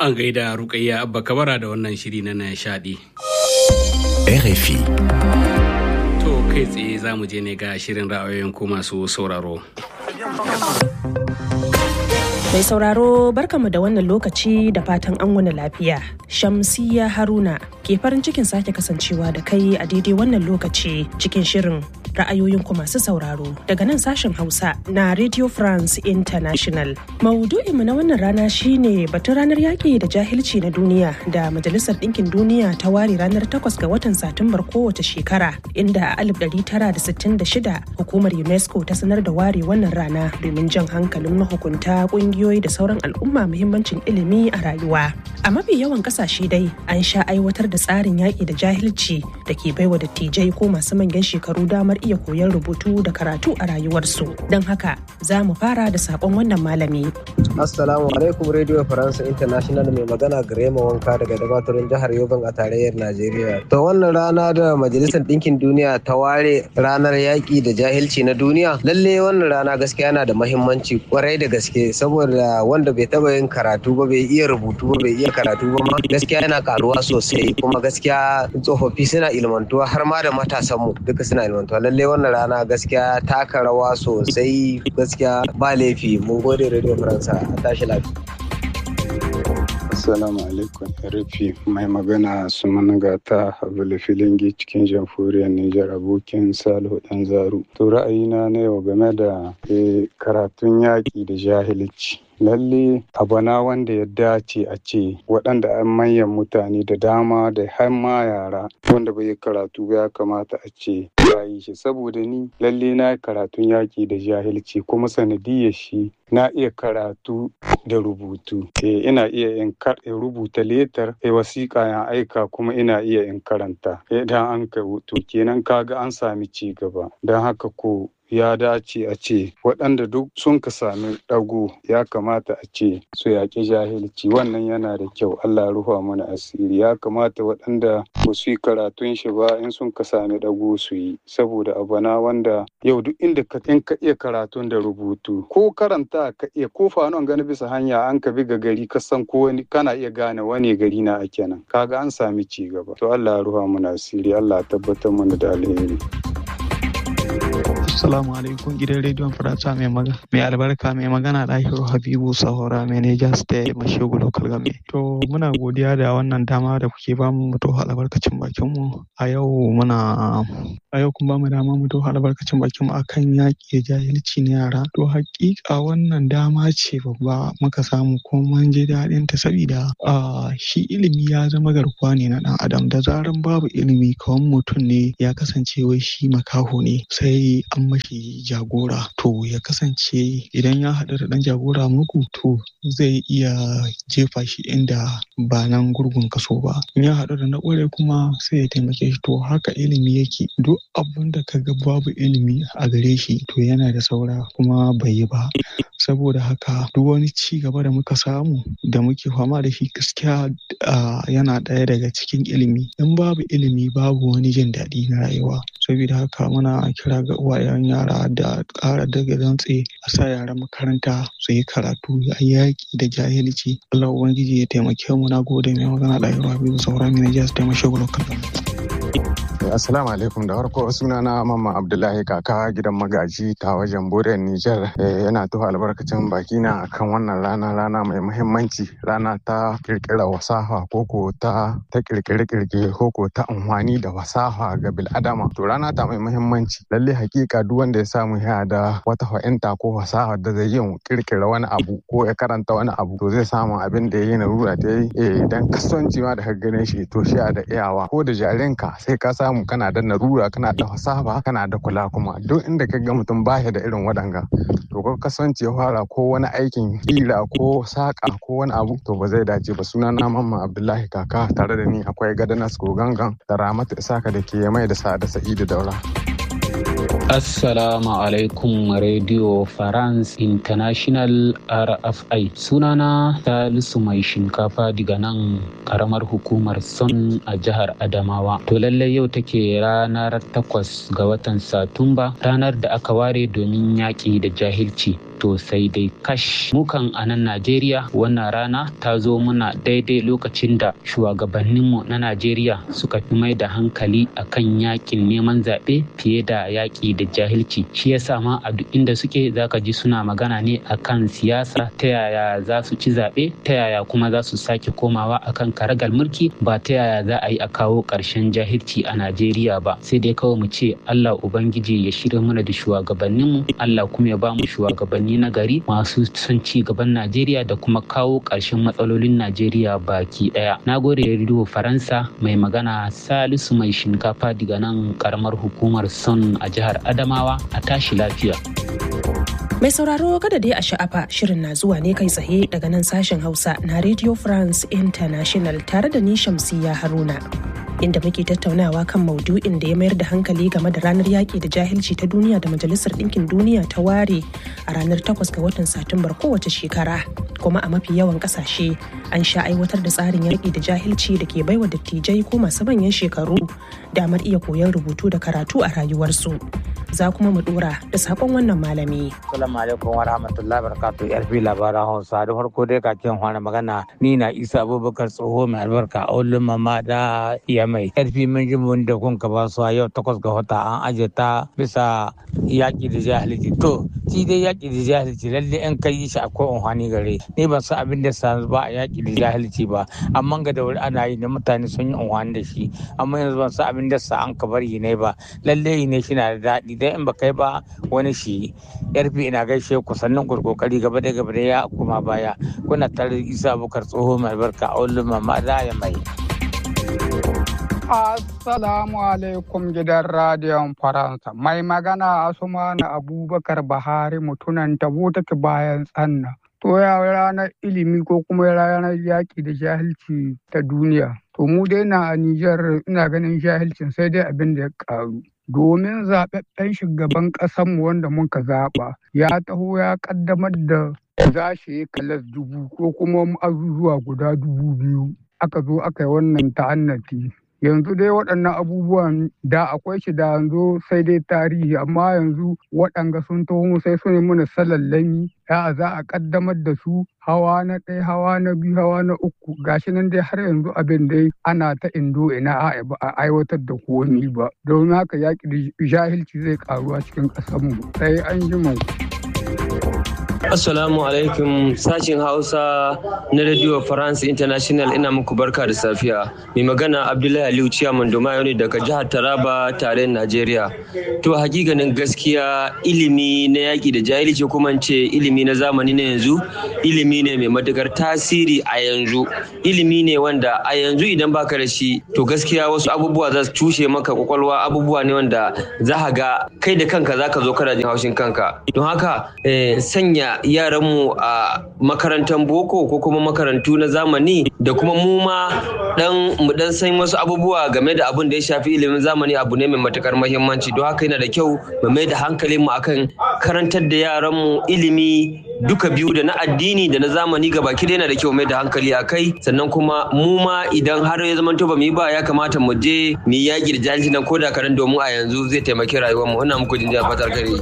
An gaida Rukayya Abba Kabara da wannan shiri na nishadi. RFI. To kai tsaye za mu je ne ga shirin ra'ayoyin ku masu sauraro. Mai sauraro barkamu da wannan lokaci da fatan an wani lafiya. Shamsiya Haruna ke farin cikin sake kasancewa da kai a daidai wannan lokaci cikin shirin ra'ayoyin ku masu sauraro daga nan sashen Hausa na Radio France International. Maudu'inmu na wannan rana shine batun ranar yaƙi da jahilci na duniya da Majalisar Ɗinkin Duniya ta ware ranar 8 ga watan Satumbar kowace shekara inda a 1966 hukumar UNESCO ta sanar da ware wannan rana domin jan hankalin mahukunta ƙungiyoyi da sauran al'umma muhimmancin ilimi a rayuwa. A mafi yawan ƙasashe dai an sha aiwatar da tsarin yaƙi da jahilci da ke baiwa dattijai ko masu manyan shekaru damar iya koyon rubutu da karatu a rayuwarsu. Don haka za mu fara da saƙon wannan malami. Assalamu alaikum Radio Faransa International mai magana Grema Wanka daga dabatarin jihar Yoban a tarayyar Najeriya. To wannan rana da Majalisar Ɗinkin Duniya ta ware ranar yaƙi da jahilci na duniya. Lalle wannan rana gaskiya yana da mahimmanci kwarai da gaske saboda wanda bai taɓa yin karatu ba bai iya rubutu ba bai iya karatu ba ma gaskiya yana karuwa sosai kuma gaskiya tsofaffi suna ilmantuwa har ma da matasanmu duka suna ilmantuwa. Lalle wannan rana gaskiya taka rawa sosai gaskiya ba laifi mun gode Radio Faransa a tashi lafiya. Assalamu alaikum rufi mai magana su managata Habulu Filingi cikin jamhuriyar Nijar abokin Salihu Dan Zaru. To ra'ayina na yau game da karatun yaƙi da jahilci. lalle abana wanda ya dace a ce waɗanda an manyan mutane da dama da har ma yara wanda bai yi karatu ba ya kamata a ce ya yi shi saboda ni lalle na yi karatun yaƙi da jahilci kuma sanadiyar shi na iya karatu da rubutu eh ina iya in rubuta letar eh wasiƙa ya aika kuma ina iya in karanta idan an ka to kenan kaga an sami ci gaba don haka ko ya dace a ce waɗanda duk sun ka sami ɗago ya kamata a ce su yaƙi jahilci wannan yana da kyau Allah rufa mana asiri ya kamata waɗanda ba su yi karatun shi ba in sun ka sami ɗago su yi saboda abana wanda yau duk inda ka in ka iya karatun da rubutu ko karanta ka iya ko fanon gani bisa hanya an ka bi ga gari ka san ko wani kana iya gane wani gari na ake nan kaga an sami ci gaba to Allah rufa mana asiri Allah tabbatar mana da alheri Assalamu alaikum gidan rediyon Faransa mai magana. Mai albarka mai magana Dahiru Habibu Sahora Manager State Mashigu Local Game. To muna godiya da wannan dama da kuke ba mu to albarkacin bakin mu. A yau muna a yau kun ba mu dama mu to albarkacin bakin mu akan yaƙi jahilci na yara. To hakika wannan dama ce babba muka samu kuma mun ji daɗin ta saboda shi ilimi ya zama garkuwa ne na ɗan adam da zaran babu ilimi kawan mutum ne ya kasance wai shi makaho ne sai an mashi jagora to ya kasance idan ya haɗu da ɗan jagora muku to zai iya jefa shi inda ba nan gurgun kaso ba in ya haɗu da na ƙware kuma sai ya taimake shi to haka ilimi yake duk abin da ka ga babu ilimi a gare shi to yana da saura kuma bai yi ba saboda haka duk wani ci gaba da muka samu da muke fama da shi gaskiya yana ɗaya daga cikin ilimi in babu ilimi babu wani jin daɗi na rayuwa saboda haka muna kira ga uwayen yara da ƙara daga dantse a sa yara makaranta su yi karatu a yaƙi da jahilci Allah ubangiji ya taimake mu na gode mai magana da yawa biyu sauran mai najiya su taimake mu lokacin Assalamu alaikum da farko suna na Mamman Abdullahi kaka gidan magaji ta wajen Borel Niger yana tuhu albarkacin baki na akan wannan rana rana mai muhimmanci rana ta kirkira wasaha koko ta ta kirkire kirkire koko ta amfani da wasaha ga bil'adama to rana ta mai muhimmanci lalle hakika duk wanda ya samu ya da wata fahimta ko wasaha da zai yin kirkira wani abu ko ya karanta wani abu to zai samu abin da ya yi na rura ta yi idan kasuwanci ma da ka gane shi to shi da iyawa ko da jarinka sai ka samu samu kana da narura kana da fasaha kana da kula kuma duk inda ka ga mutum baya da irin waɗanga to ko kasance ya fara ko wani aikin kira ko saƙa ko wani abu to ba zai dace ba suna na mamman abdullahi kaka tare da ni akwai gadanas gangan da ramatu isaka da ke mai da sa'ada sa'idu daura. Assalamu alaikum Radio France International RFI. Sunana Salisu mai shinkafa daga nan karamar hukumar Son a jihar Adamawa. To lallai yau take ranar takwas ga watan Satumba, ranar da aka ware domin yaƙi da jahilci. to sai dai kash mukan a nan najeriya wannan rana ta zo muna daidai lokacin da shugabanninmu na najeriya suka fi mai da hankali akan yakin neman zaɓe fiye da yaƙi da jahilci shi yasa ma a duk inda suke zaka ji suna magana ne akan siyasa ta yaya za su ci zaɓe ta yaya kuma za su sake komawa akan karagal mulki ba ta yaya za a yi a kawo ƙarshen jahilci a najeriya ba sai dai kawai mu ce allah ubangiji ya shirya mana da shugabanninmu allah kuma ya ba mu shugabanni na gari masu son ci gaban Najeriya da kuma kawo ƙarshen matsalolin Najeriya baki ɗaya. Na gode rediyo Faransa mai magana Salisu mai shinkafa daga nan karamar hukumar Son a jihar Adamawa a tashi lafiya. Mai sauraro kada dai a sha'afa shirin na zuwa ne kai tsaye daga nan sashen Hausa na Radio France International tare da ni Shamsiya Haruna. inda muke tattaunawa kan maudu'in da ya mayar da hankali game da ranar yaƙi da jahilci ta duniya da majalisar ɗinkin duniya ta ware a ranar 8 ga watan satumbar kowace shekara kuma a mafi yawan ƙasashe an sha aiwatar da tsarin yaƙi da jahilci da ke baiwa dattijai ko masu manyan shekaru damar iya koyon rubutu da karatu a rayuwarsu za kuma mu dora da sakon wannan malami. Assalamu alaikum wa rahmatullahi wa barakatuh yar fi labaran Hausa da farko dai kakin fara magana ni na Isa Abubakar tsoho mai albarka a ulun mama da iya mai yar fi mun ji mun da kun ka ba su yau takwas ga wata an aje ta bisa yaƙi da jahilci to shi dai yaƙi da jahilci lalle in kai shi akwai amfani gare ni ban san abin da sa ba a yaƙi da jahilci ba amma ga da wuri ana yi da mutane sun yi amfani da shi amma yanzu ban san abin da sa an ka bari ne ba lalle ne shi na da daɗi dai in ba kai ba wani shi yarfi ina gaishe ku sannan ku kokari gaba da gaba da ya kuma baya kuna tare da isa bukar tsoho mai barka a ulun mama da ya mai Assalamu alaikum gidan radiyon Faransa. Mai magana Asumana Abubakar Bahari mutunan tabo take bayan tsanna. To ya ranar ilimi ko kuma ranar yaƙi da jahilci ta duniya. To mu dai na a Nijar ina ganin jahilcin sai dai abin da ya ƙaru. domin zaɓaɓɓen shugaban ƙasanmu wanda muka zaɓa ya taho ya ƙaddamar da za shi yi kalas dubu ko kuma azuzuwa guda dubu biyu aka zo aka yi wannan ta'annati yanzu dai waɗannan abubuwan da akwai shi da yanzu sai dai tarihi amma yanzu waɗanga sun taho sai su ne mana salallami ya za a ƙaddamar da su hawa na ɗaya hawa na biyu hawa na uku gashi nan dai har yanzu abin dai ana ta indo ina a ba a aiwatar da komi ba don haka yaƙi da jahilci zai karuwa cikin ƙasarmu sai an ji mu. Assalamu alaikum sashin Hausa na Radio France International ina muku barka da safiya. Mai magana Abdullahi Aliyu Ciyaman Domayo ne daga jihar Taraba tarayyar Najeriya. To hakikanin gaskiya ilimi na yaƙi da jahilci kuma ce ilimi na zamani na yanzu ilimi ne mai matukar tasiri a yanzu. Ilimi ne wanda a yanzu idan baka da shi to gaskiya wasu abubuwa za su cushe maka kwakwalwa abubuwa ne wanda za ga kai da kanka za ka zo kana jin haushin kanka. Don haka sanya yaranmu a makarantar boko ko kuma makarantu na zamani da kuma mu ma dan mu dan san wasu abubuwa game da abin da ya shafi ilimin zamani abu ne mai matukar muhimmanci don haka yana da kyau mu mai da hankalin mu akan karantar da yaranmu ilimi duka biyu da na addini da na zamani ga baki yana da kyau mai da hankali a kai sannan kuma mu ma idan har ya zama to ba mu yi ba ya kamata mu je mu yi yaƙi da jahilci nan ko da karen domin a yanzu zai taimaki rayuwar mu ina muku jinjina fatar kare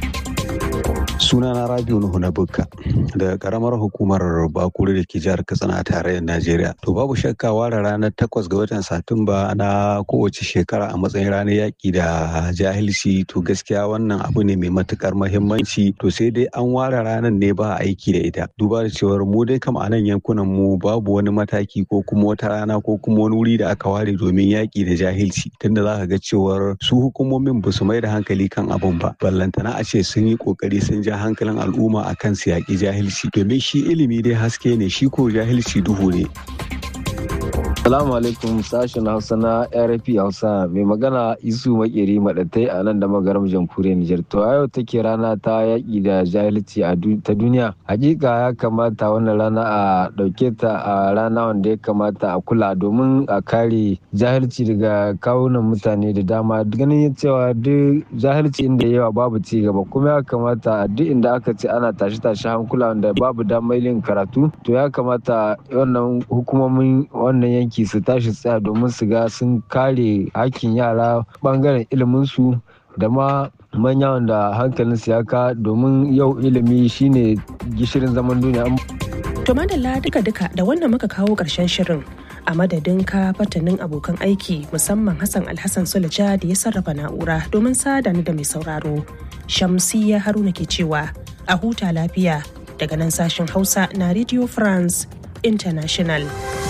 sunana rabiu nuhu na bukka daga karamar hukumar bakuri da ke jihar katsina a tarayyar najeriya to babu shakka ware ranar takwas ga watan satumba na kowace shekara a matsayin ranar yaƙi da jahilci to gaskiya wannan abu ne mai matukar mahimmanci to sai dai an ware ranar ne ba aiki da ita duba da cewar mu dai kam a nan yankunan mu babu wani mataki ko kuma wata rana ko kuma wani wuri da aka ware domin yaƙi da jahilci tunda za ka ga cewar su hukumomin ba su mai da hankali kan abun ba ballantana a ce sun yi kokari sun ja hankalin al'umma a kan su yaƙi jahilci domin shi ilimi dai haske ne shi ko jahilci duhu ne. Salamu alaikum sashen Hausa na RFP Hausa mai magana Isu Makeri Madatai a nan da magaram jamhuriyar Nijar. To yau take rana ta yaƙi da jahilci ta duniya. Hakika ya kamata wannan rana a ɗauke ta a rana wanda ya kamata a kula domin a kare jahilci daga kawunan mutane da dama ganin cewa duk jahilci inda yawa babu ci gaba kuma ya kamata duk inda aka ce ana tashi-tashi hankula wanda babu damar yin karatu to ya kamata wannan hukumomin wannan yanki su tashi tsaya domin su ga sun kare hakkin yara bangaren iliminsu da ma manya wanda hankalinsu ya ka domin yau ilimi shine gishirin zaman duniya. To madalla duka-duka da wannan muka kawo ƙarshen shirin a madadin ka fatanin abokan aiki musamman Hassan Alhassan Sulaja da ya sarrafa na'ura domin sada ni da mai sauraro. Shamsiyya Haruna ke cewa a huta lafiya daga nan sashen Hausa na Radio France International.